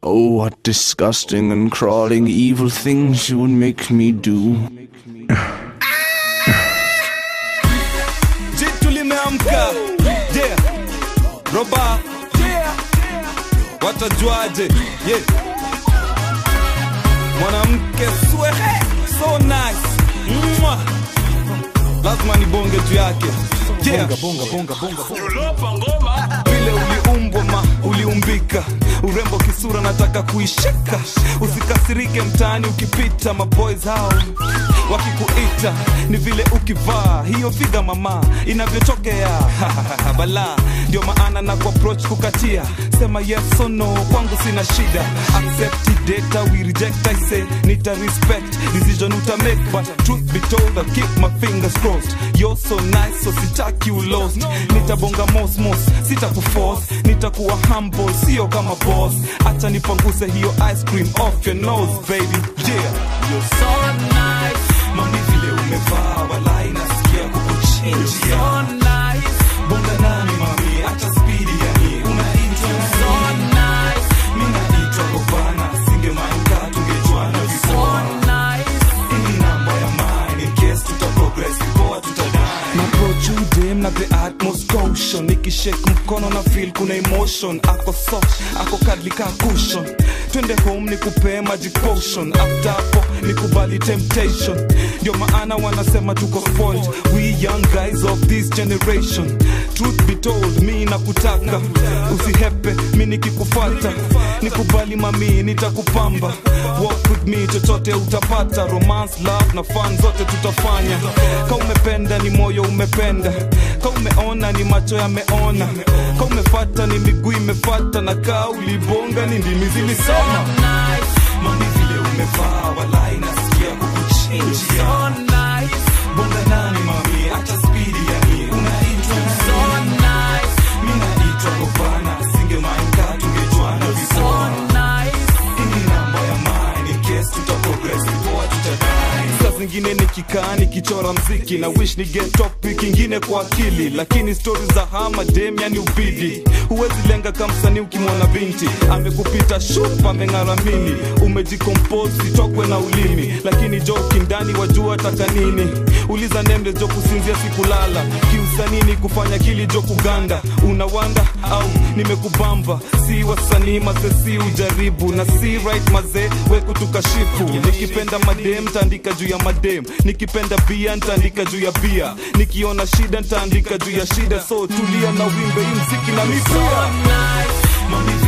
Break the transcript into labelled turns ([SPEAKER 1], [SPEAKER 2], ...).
[SPEAKER 1] Oh, what disgusting and crawling evil things you would make me do.
[SPEAKER 2] jitu limeamka yeah. roba yeah. watajuaje yeah. mwanamke swehe so nice Mwah. lazima ni bonge juu yake yeah. bonga, bonga, bonga, bonga. vile uliumbwa ma uliumbika urembo kisura nataka kuishika usikasirike mtaani ukipita maboys hao wakikuita ni vile ukivaa hiyo figa mama inavyotokea bala ndio maana na kuapproach kukatia sema yes or no kwangu sina shida accept it, data we reject i say nita respect decision uta make but truth be told I'll keep my fingers crossed you're so nice so sitaki you lost nitabonga mos mos sitakuforce nitakuwa humble sio kama boss acha nipanguse hiyo ice cream off your nose baby yeah you're so nice mami vile umevaa walai nasikia kukuchinjia so nice bonga nami mami acha spidi yani unaitwa so nice mimi naitwa Gobana singemainka tungejuana so nice ini namba ya mine in case tuta progress poa tutadai na approach you dem na the utmost caution nikishake mkono na feel kuna emotion ako soft ako kadli ka cushion twende home nikupee magic potion after hapo nikubali temptation ndio maana wanasema tuko spoiled we young guys of this generation truth be told mi nakutaka usihepe mi nikikufata nikubali mami nitakupamba walk with me chochote utapata romance love na fun zote tutafanya ka umependa ni moyo umependa ka umeona ni macho yameona ka umefata ni miguu imefata na ka ulibonga ni ndimi zilisema mami vile umevaa walai nasikia kukuchinjia bonga nani mami acha spidi yani unaitwa so nice mi naitwa Gobana singemainka tungejuana vizuri ini namba ya mine in case tuta progress poa tutadai saa zingine nikikaa nikichora mziki na wish ni get topic ingine kwa akili lakini stori za hama dem yani ubidi huwezi lenga kamsani ukimwona binti amekupita shup ameng'aramini umejikompose sitokwe na ulimi lakini joki ndani wajua taka nini uliza nembe jo kusinzia sikulala kiusanini kufanya kili jo kuganda unawanda au nimekubamba si wasanii mazesi ujaribu na si right mazee wekutukashifu nikipenda madem ntaandika juu ya madem nikipenda bia ntaandika juu ya bia nikiona shida ntaandika juu ya shida so tulia na wimbe hii mziki na mipia mami